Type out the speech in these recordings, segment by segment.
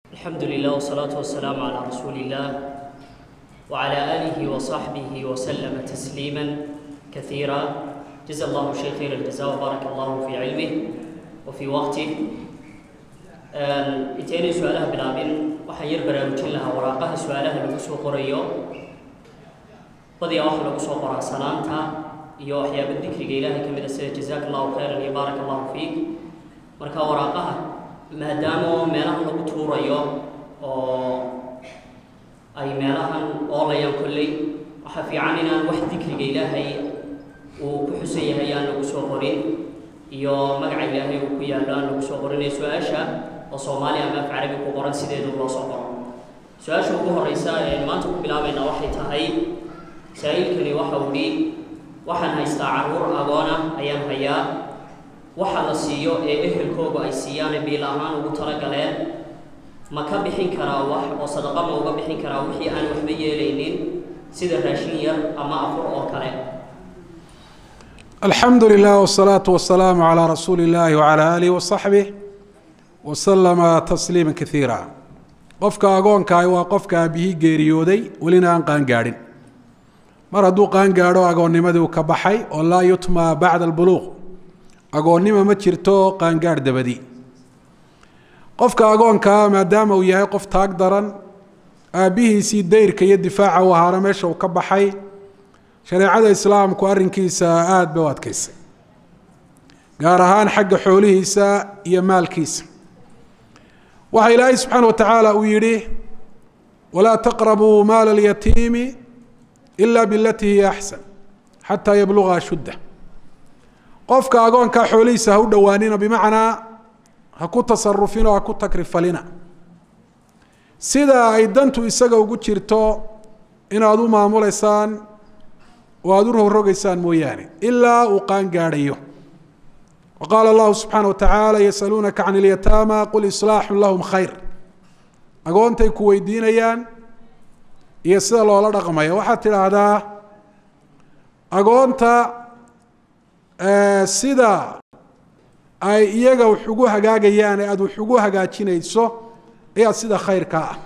الحمد لله والصلاة والسلام على رسول الله وعلى آله وصحبه وسلم تسليما كثيرا جزا الله الشيخ خير الجزاء وبارك الله في علمه وفي وقته intayna su-aalaha bilaabin waxaan yar baraarujin lahaa waraaqaha su-aalaha lagu soo qorayo badiyaa waxa lagu soo qoraa salaanta iyo waxyaaba dikriga ilaahay ka mid a sida jazaaka allahu khayran iyo baaraka allahu fiik marka waraaqaha maadaama meelahan lagu tuurayo oo ay meelahan oolayaan kolley waxaa fiican inaan wax dikriga ilaahay uu ku xusan yahay aan lagu soo qorin iyo magaca ilaahay uu ku yaallo aan lagu soo qorin ee su-aasha oo soomaali ama af carabi ku qoran sideedu loo soo qoro su-aasha ugu horeysa ee maanta ku bilaabayna waxay tahay saa-iilkani waxa uu dhi waxaan haystaa caruur agoona ayaan hayaa waxa la siiyo ee ehelkoogu ay siiyaane biil ahaan ugu talagaleen ma ka bixin karaa wax oo sadaqa ma uga bixin karaa wixii aan waxba yeelaynin sida raashin yar ama afur oo kale alxamdu lilah wsalaatu wasalaamu calaa rasuuli illahi wacala aalihi wasaxbih wasalama tasliima kaiira qofka agoonkaah waa qofka aabihii geeriyooday welina aan qaangaadhin mar hadduu qaangaadho agoonnimadii uu ka baxay oo laa yutma bacda albuluuq agoonnima ma jirto qaangaadh dabadi qofka agoonkaa maadaama uu yahay qof taag daran aabbihiisii dayrka iyo difaaca u ahaana meesha uu ka baxay shareecada islaamku arrinkiisa aada bay u adkaysay gaar ahaan xagga xoolihiisa iyo maalkiisa waxaa ilaahay subxaana wa tacaala uu yidhi walaa taqrabuu maala alyatiimi ila bilatii hiya axsan xataa yabluga ashudda qofka agoonkaa xoolihiisa ha u dhowaanina bimacnaa ha ku tasarufinoo ha ku takrifalina sida ay dantu isaga ugu jirto inaad u maamuleysaan oo aada u rogrogaysaan mooyaane ilaa uu qaangaadhayo wa qaala allahu subxaana wa tacaala yasaluunaka can ilyataama qul islaaxun lahum khayr agoontay ku weydiinayaan iyo sida loola dhaqmaya waxaad tidhaahdaa agoonta sida ay iyaga wax ugu hagaagayaan ee aada wax ugu hagaajinayso ayaa sida khayrkaa ah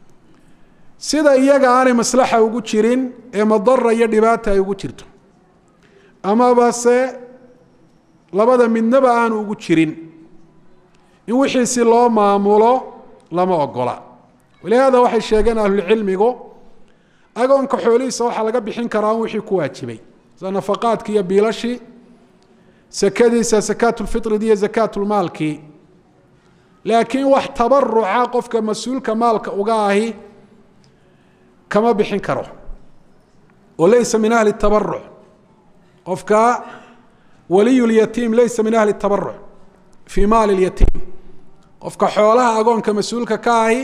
sida iyaga aanay maslaxa ugu jirin ee madara iyo dhibaata ay ugu jirto amaba se labada midnaba aanu ugu jirin in wixiisi loo maamulo lama ogola walihaada waxay sheegeen ahlulcilmigu agoonka xoolihiisa waxaa laga bixin karaa in wixii ku waajibay sida nafaqaadki iyo biilashii sakadiisa sakaatulfitrid iyo sakaatulmaalkii laakiin wax tabaruca qofka mas-uulka maalka uga ahi kama bixin karo oo laysa min ahli tabaruc qofka waliy lyatiim laysa min ahli tabaruc fii maali lyatiim qofka xoolaha agoonka mas-uulka ka ahi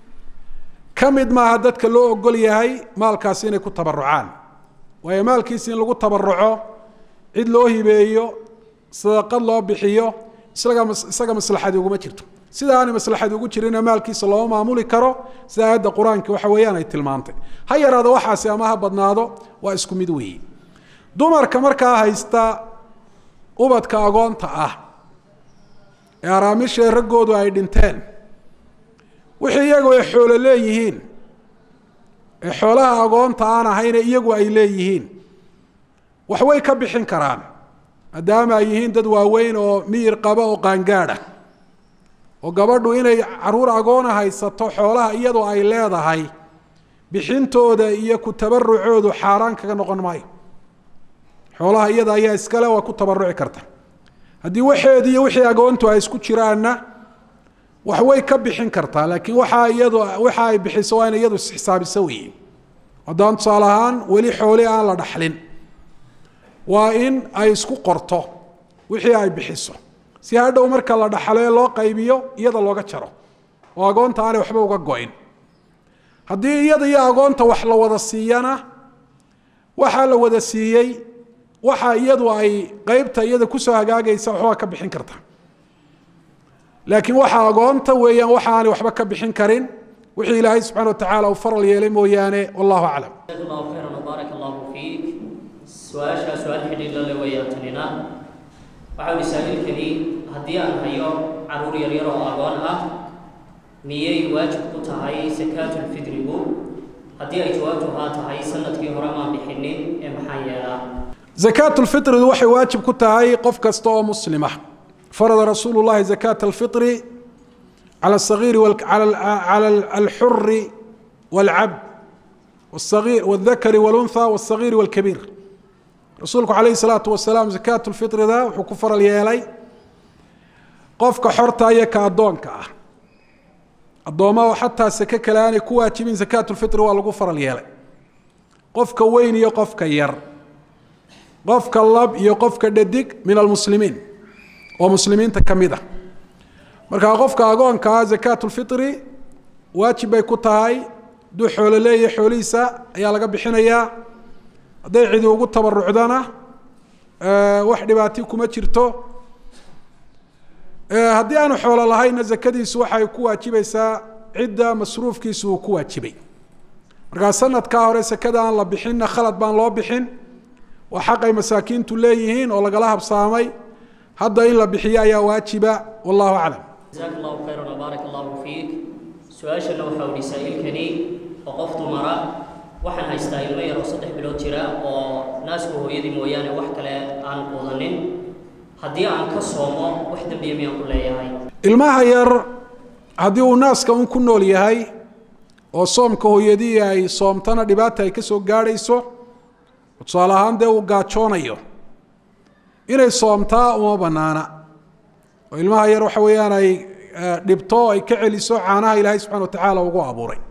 ka mid maaha dadka loo ogol yahay maalkaasi inay ku tabarucaan waayo maalkiisi in lagu tabaruco cid loo hibeeyo sadaqad loo bixiyo isaga isaga maslaxadi uguma jirto sida aanay maslaxad ugu jirina maalkiisa looma maamuli karo sida aayadda qur-aanka waxa weeyaan ay tilmaantay ha yaraado waxaasi ama ha badnaado waa isku mid weeye dumarka markaa haysta ubadka agoonta ah ee araamishee raggoodu ay dhinteen wixii iyagu ay xoolo leeyihiin ee xoolaha agoonta aan ahayne iyagu ay leeyihiin wax way ka bixin karaan maadaama ay yihiin dad waaweyn oo miyir qaba oo qaangaadha oo gabadhu inay caruur agoona haysato xoolaha iyadoo ay leedahay bixintooda iyo ku tabarucoodu xaaraan kaga noqon maayo xoolaha iyada ayaa iskale waa ku tabaruci karta haddii waxeedi iyo wixii agoontu ay isku jiraanna wax way ka bixin kartaa laakiin waxaa iyadu waxa ay bixiso waa ina iyadu isxisaabiso weeye haddaan tusaale ahaan weli xooli aan la dhaxlin waa in ay isku qorto wixii ay bixiso si hadhow marka la dhaxlo ee loo qaybiyo iyada looga jaro oo agoonta aanay waxba uga go-in haddii iyada iyo agoonta wax la wada siiyana waxaa la wada siiyey waxa iyadu ay qeybta iyada kusoo hagaagaysa waxbaa ka bixin karta laakiin waxa agoonta weeyaan waxa aanay waxba ka bixin karin wixii ilaahay subxana wa tacaala uu faral yeelay mooyaane wallahu aclam jazaaka allahu khayran wbaaraka allahu fiik su-aashaa su-aal xidhiir la le weeyaan tanina waxa ui saa-iilkani haddii aan hayo caruur yaryar oo agoon ah miyay waajib ku tahay sakaatulfidrigu haddii ay jawaabtu haa tahay sanadkii hore maan bixinin ee maxaa yeelaa zakaat lfitridu waxay waajib ku tahay qof kasta oo muslima farada rasuulu llahi zakaata alfitri cala asagiiri cala alxuri walcabd wاsagir wاldakari wاluntha wاsagiiri wاlkabiir rasuulku calayhi salaatu wasalaam zakaat lfitrida wuxuu ku faral yeelay qofka xorta iyo ka addoonka ah addoomaha xataa sake kale aanay ku waajibin zakaat lfitri waa lagu faral yeelay qofka weyn iyo qofka yar qofka lab iyo qofka dhadig min almuslimiin oo muslimiinta ka mid a markaa qofka agoonkaa zakaat lfitri waajib bay ku tahay hadduu xoolo leeyahay xoolihiisa ayaa laga bixinayaa hadday cidi ugu tabarucdana wax dhibaati kuma jirto haddii aanu xoolo lahaynna zakadiisu waxay ku waajibaysaa cidda masruufkiisu uu ku waajibay markaa sanadkaa hore sakada aan la bixinna khalad baan loo bixin waa xaqay masaakiintu leeyihiin oo lagala habsaamay hadda in la bixiyo ayaa waajiba wallahu aclam jazaak allahu khayran wbaarak allahu fiik su-aashana waxaa udhi saa-iilkani oo qof dumara waxaan haystaa ilmo yar oo saddex bilood jira oo naasku hooyadii mooyaane wax kale aan quudanin haddii aan ka soomo wax dembiya miyaan ku leeyahay ilmaha yar haddii uu naaska un ku nool yahay oo soomka hooyadii ay soomtana dhibaata ay ka soo gaadhayso tusaale ahaan dee uu gaajoonayo inay soomtaa uma banaana oo ilmaha yar waxa weeyaan ay dhibto ay ka celiso caanaha ilaahay subxana watacaala ugu abuuray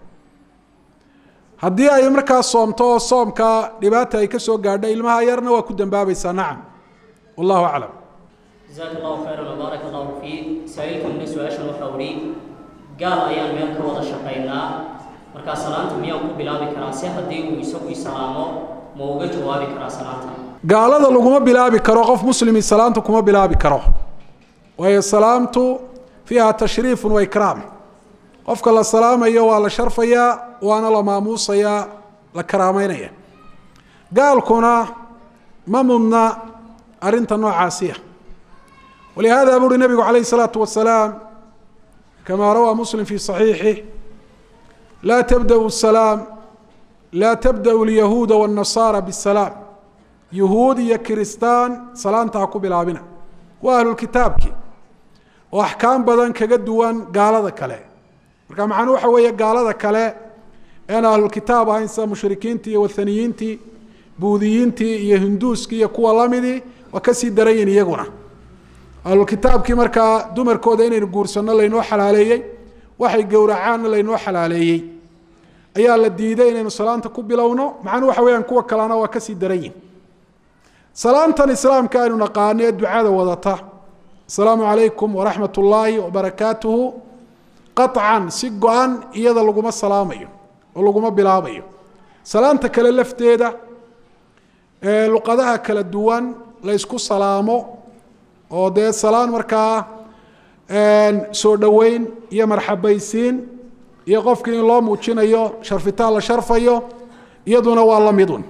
haddii ay markaa soomto oo soomka dhibaata ay ka soo gaadho ilmaha yarna waa ku dambaabaysaa nacam wallahu aclam jazaak allahu khayran wbaarak allahu fiik saa-iilkanina su-aashan waxaa udhi gaal ayaan meel ka wada shaqaynaa markaa salaanta miyaan ku bilaabi karaa se haddii uu isagu isalaamo ma uga jawaabi karaa salaanta gaalada laguma bilaabi karo qof muslimi salaanta kuma bilaabi karo waayo salaamtu fiiha tashriifun wa ikraam qofka la salaamayo waa la sharfayaa waana la maamuusayaa la karaameynaya gaalkuna ma mudna arrinta noocaasiya walihaada buuhi nabigu calayh الsalaatu wasalaam kama rawaa muslim fi صaxiixih laa tabda'u salaam laa tabda'u lyahuuda wالnasaara bالsalaam yuhuud iyo kiristaan salaanta ha ku bilaabina waa ahlulkitaabki oo axkaam badan kaga duwan gaalada kale marka macnuu waxa weeye gaalada kale ean ahlulkitaab ahayn sida mushrikiintii iyo wathaniyiintii buudiyiintii iyo hinduuskii iyo kuwa lamidii waa kasii darayin iyaguna ahlulkitaabkii markaa dumarkooda inaynu guursanno laynoo xalaaleeyey waxay gowracaanna laynoo xalaaleeyey ayaa la diiday inaynu salaanta ku bilowno macnuu waxa weyaan kuwa kalena waa kasii darayin salaantan islaamka aynu naqaano ee ducada wadata asalaamu calaykum waraxmat ullaahi wabarakaatuhu qaطcan si go-an iyada laguma salaamayo oo laguma bilaabayo salaanta kale lafteeda luqadaha kala duwan la ysku salaamo oo dee salaan markaa soo dhoweyn iyo marxabaysiin iyo qofkii in loo muujinayo sharfitaan la sharfayo iyaduna waa la midun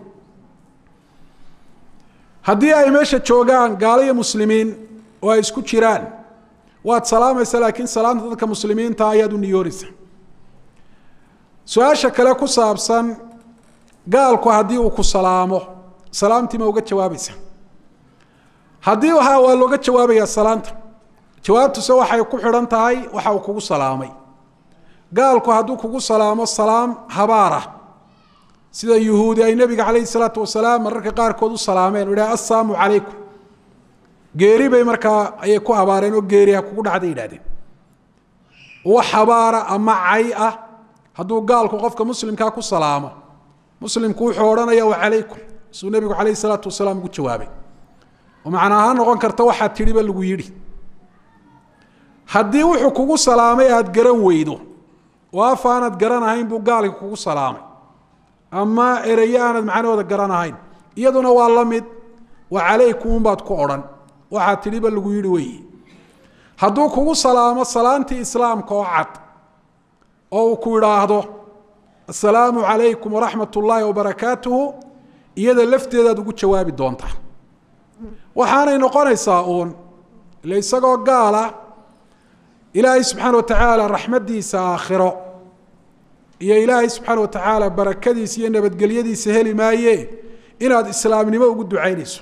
haddii ay meesha joogaan gaalo iyo muslimiin oo ay isku jiraan waad salaamaysa laakiin salaanta dadka muslimiinta ayaad u niyoonaysa su-aasha kale ku saabsan gaalku haddii uu ku salaamo salaamtii ma uga jawaabaysa haddii ha waa looga jawaabayaa salaanta jawaabtuse waxay ku xidhan tahay waxa uu kugu salaamay gaalku hadduu kugu salaamo salaam habaarah sida yuhuudi ay nebiga calayhi salaatu wasalaam mararka qaarkood u salaameen u idhaha assalaamu calaykum geeri bay markaa ayay ku habaareen oo geeri ha kugu dhacday yidhahdeen wax habaara ama cay ah hadduu gaalku qofka muslimkaa ku salaamo muslimku wuxuu odhanaya wacalaykum siduu nebigu calayhi salaatu wasalaam ugu jawaabay oo macna ahaan noqon karta waxaad tidhiba lagu yidhi haddii wuxuu kugu salaamay aada garan weydo oo af aanad garanahayn buu gaalka kugu salaamay ama ereyo aanad macnahooda garanahayn iyaduna waa la mid wa calaykum unbaad ku odhan waxaad tidhiba lagu yidhi weeye hadduu kugu salaamo salaantii islaamka oo cad oo uu ku idhaahdo assalaamu calaykum waraxmat ullaahi wabarakaatuhu iyada lafteedaad ugu jawaabi doontaa waxaanay noqonaysaa uun ile isagoo gaala ilaahay subxaana wa tacaala raxmaddiisa aakhiro iyo ilaahay subxaana wa tacaala barakadiisa iyo nabadgelyadiisa heli maaye inaad islaamnimo ugu ducaynayso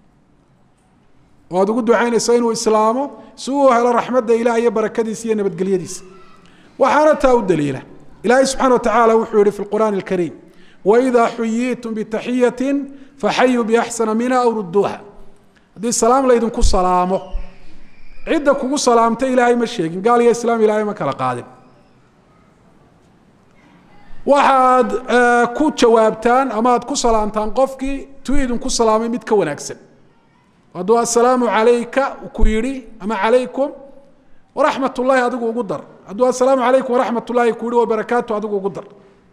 oo aada ugu ducaynayso inuu islaamo si uu helo raxmadda ilaah iyo barakadiisa iyo nabadgelyadiisa waxaana taa u daliila ilaahay subxana wa tacaala wuxuu yihi fi lqur'aani alkariim waidaa xuyiitum bitaxiyatin faxayuu biaxsana minha aw rudduuha haddii salaam laydinku salaamo cidda kugu salaamta ilaahay ma sheegin gaal iyo islaam ilaahay ma kala qaadin waxaad ku jawaabtaan ama aad ku salaamtaan qofkii tuu idinku salaamay mid ka wanaagsan hadduu assalaamu calayka ku yidhi ama calaykum waraxmat ullahi adigu ugu dar hadduu assalaamu calaykum waraxmat ullahi ku yihi wabarakaatu adigu ugu dar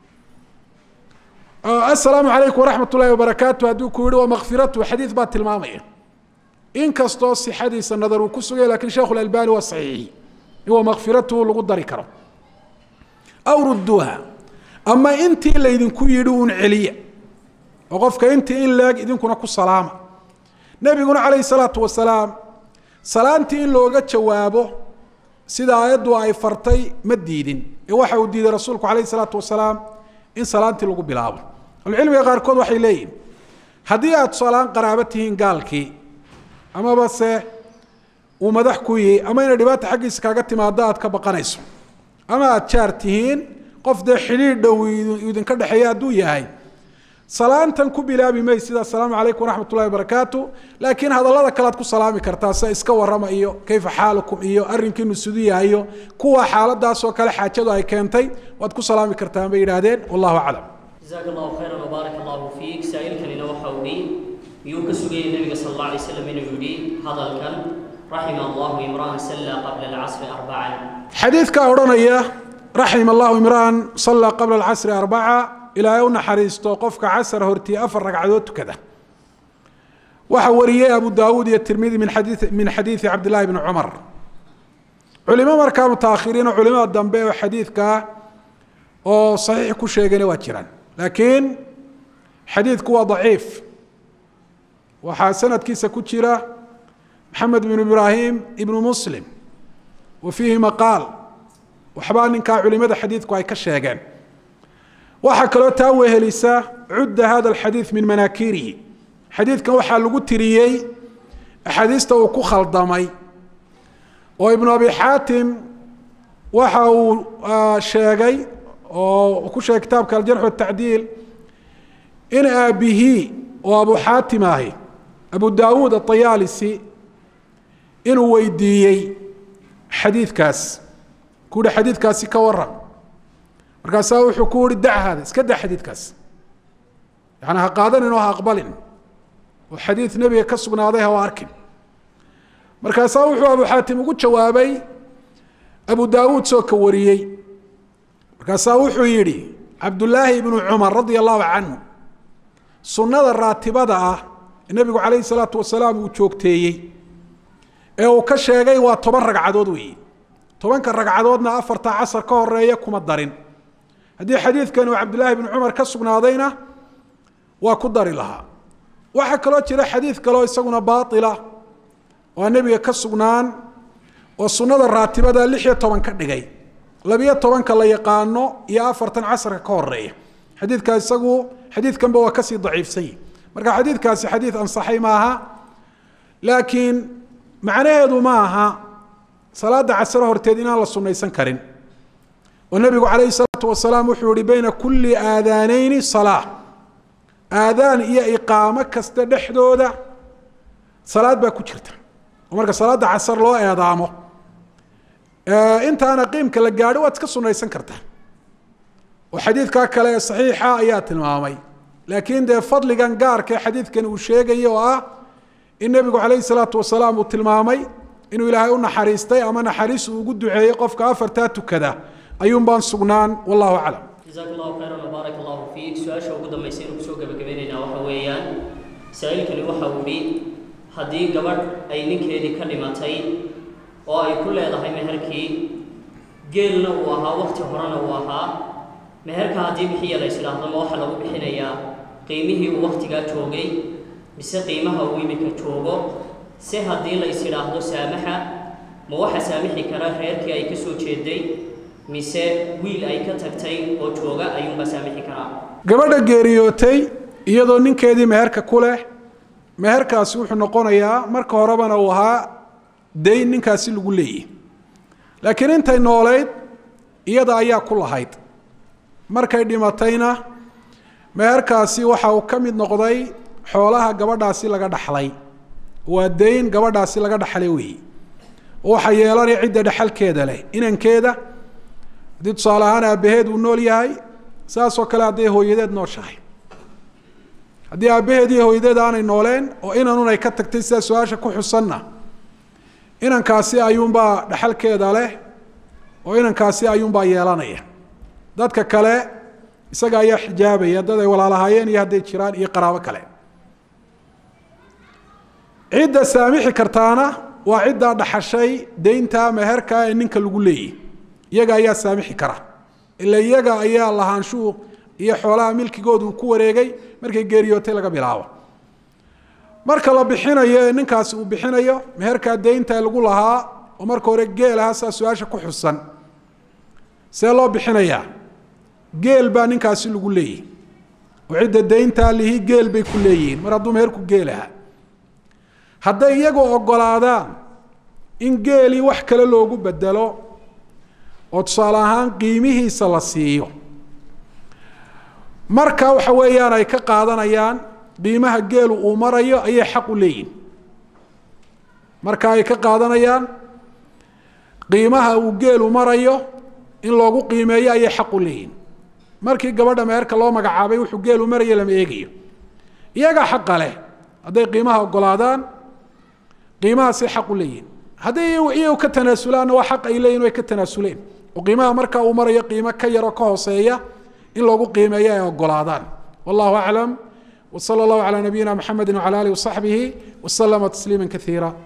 assalaamu calaykum waraxmat ullahi wabarakaatu hadduu ku yihi wamakfiratu xadiid baa tilmaamaya inkastoo sixadiisa nadar uu ku sugay lakin sheekhu lalbani waa saxiixi in wamakfiratuhu lagu dari karo aw rudduuha ama intii laydinku yidhi uun celiya oo qofka intii in leeg idinkuna ku salaama nebiguna calayhi salaatu wasalaam salaantii in looga jawaabo sida aayaddu ay fartay ma diidin ee waxa uu diiday rasuulku calayhi salaatu wasalaam in salaantii lagu bilaabo ahlucilmiga qaarkood waxay leeyihin haddii aad salaan qaraabo tihiin gaalkii amaba se uu madax ku yihi ama inay dhibaata xaggiisa kaaga timaado aad ka baqanayso ama aada jaar tihiin qof dee xidhiir dhow idinka dhexeeya hadduu yahay salaantan ku bilaabi may sida asalaamu calaykum waraxmat ullahi wabarakaatu laakiin hadallada kale aad ku salaami kartaa sida iska warrama iyo kayfa xaalukum iyo arrinkiinu sidu yahayo kuwa xaaladaasoo kale xaajadu ay keentay waad ku salaami kartaan bay yidhaahdeen wallahu aclam jazaaka allahu khayran wbaaraka allahu fiik saa-iilkanina waxa uu hi miyuu ka sugayay nebiga sal alla alay slam inuu yidhi hadalkan raxima allahu imra'an salla qabla alcasri arbacan xadiidka odhanaya raxima allahu imra'an salla qabla alcasri arbaca ilaahay u naxariisto qofka casar hortii afar ragcadood tukada waxaa wariyey abu daawuud iyo tirmidi min xadii min xadiidi cabdillahi bni cumar culimo markaa mutaakhiriin oo culimada dambe oo xadiidkaa oo saxiix ku sheegayna waa jiraan laakiin xadiidku waa daciif waxaa sanadkiisa ku jira maxamed bnu ibraahim ibnu muslim wa fiihi maqaal waxbaa ninkaa culimada xadiidku ay ka sheegeen waxaa kaloo taa wehelisa cudda hada alxadiid min manaakirihi xadiidkan waxaa lagu tiriyey axaadiista uu ku khaldamay oo ibnu abi xaatim waxa uu sheegay oo ku sheegay kitaabka aljarx watacdiil in aabihii oo abu xaatim ahi abu daawuud aطayaalisi inuu weydiiyey xadiidkaas ku uhi xadiidkaasi ka waran markaasaa wuxuu ku uhi dac hada iska da xadiidkaas yani ha qaadanin oo ha aqbalin oo xadiid nebiga ka sugnaaday ha arkin markaasaa wuxuu abu xaatim ugu jawaabay abu daawuud soo ka wariyey markaasaa wuxuu yidhi cabdullaahi ibnu cumar radia allahu canhu sunnada raatibada ah ee nebigu calayhi salaatu wasalaam uu joogteeyey ee uu ka sheegay waa toban ragcadood weeye tobanka ragcadoodna afarta casar ka horeeya kuma darin haddii xadiidkan uu cabdillaahi ibnu cumar ka sugnaadayna waa ku dari lahaa waxaa kaloo jira xadiid kaleo isaguna baaila oo nebiga ka sugnaan oo sunnada raatibada lix iyo toban ka dhigay labiyo tobanka la yaqaano iyo afartan casarka ka horeeya xadiidkaa isagu xadiidkanba waa kasii daciifsany marka xadiidkaasi xadiid ansaxay maaha laakiin macnaheedu ma aha salaada casro horteed inaan la sunaysan karin oo nebigu calayhi salaatu wasalaam wuxuu yihi bayna kulli aadaaneyni salaa aadaan iyo iqaamo kasta dhexdooda salaad baa ku jirta oo marka salaada casar loo eedaamo intaana qiimka la gaadho waad iska sunaysan kartaa oo xadiidkaa kale ee saxiixa ayaa tilmaamay laakiin dee fadligan gaarka ee xadiidkan uu sheegaya oo ah in nebigu calayhi salaatu wasalaam uu tilmaamay inuu ilaahay u naxariistay ama naxariis uu ugu duceeyey qofka afartaa tukada ayuun baan sugnaan wallahu aclam jazaak allahu khayran wbaarak allahu fiik su-aasha ugu dambaysa inuu kusoo gabagabaynaynaa waxa weeyaan saa-iilkani waxa uu hi haddii gabadh ay ninkeedii ka dhimatay oo ay ku leedahay meherkii geelna uu ahaa wakti horena uu ahaa meherka haddii bixiya la ysidhaahdo ma waxaa lagu bixinayaa qiimihii uu waktigaa joogay mise qiimaha uu imika joogo se haddii la ysidhaahdo saamaxa ma waxa saamixi kara reerkii ay ka soo jeeday mise wiil ay ka tagtay oo jooga ayuunbaa saamixi karaa gabadha geeriyootay iyadoo ninkeedii meherka ku leh meherkaasi wuxuu noqonayaa marka horebana uu ahaa dayn ninkaasi lagu leeyahy laakiin intay noolayd iyada ayaa ku lahayd markay dhimatayna meherkaasi waxa uu ka mid noqday xoolaha gabadhaasi laga dhaxlay waa dayn gabadhaasi laga dhaxlay weeye waxa yeelanaya cidda dhexalkeeda leh inankeeda haddii tusaale ahaan aabbaheed uu nool yahay saasoo kale hadday hooyadeed nooshahay haddii aabbaheed iyo hooyadeed aanay nooleen oo inanun ay ka tagtay sidaa su-aasha ku xusanna inankaasi ayuunbaa dhexalkeeda leh oo inankaasi ayuunbaa yeelanaya dadka kale isaga ayaa xijaabaya dad ay walaalahaayeen iyo hadday jiraan iyo qaraabo kale cidda saamixi kartaana waa ciddaa dhaxashay deynta meherka ee ninka lagu leeyahy iyaga ayaa saamixi kara ila iyaga ayaa lahaanshuhu iyo xoolaha milkigooda uu ku wareegay markay geeriyootay laga bilaabo marka la bixinayo ee ninkaasi uu bixinayo meherkaa deynta lagu lahaa oo marka hore geel aha saa su-aasha ku xusan see loo bixinayaa geel baa ninkaasi lagu leeyahy oo cidda deyntaa lihi geel bay ku leeyihiin mar hadduu meherku geel aha hadday iyagu ogolaadaan in geelii wax kale loogu bedelo oo tusaale ahaan qiimihiisa la siiyo marka waxa weeyaan ay ka qaadanayaan qiimaha geelu uu marayo ayay xaq u leeyihin marka ay ka qaadanayaan qiimaha uu geelu marayo in loogu qiimeeyo ayay xaq u leeyihin markii gabadha meherka loo magacaabay wuxuu geelu marayo lama eegayo iyagaa xaqa leh hadday qiimaha ogolaadaan qiimahaasay xaq u leeyihin hadday iyagu ka tanaasulaanna waa xaq ay leeyihin way ka tanaasuleen oo qiimaha marka uu marayo qiimo ka yaroo ka hooseeya in loogu qiimeeyo ay ogolaadaan wallahu aclam wsala allahu calaa nabiyina mxamedi wcala alih wasaxbihi waslama tasliima kaiira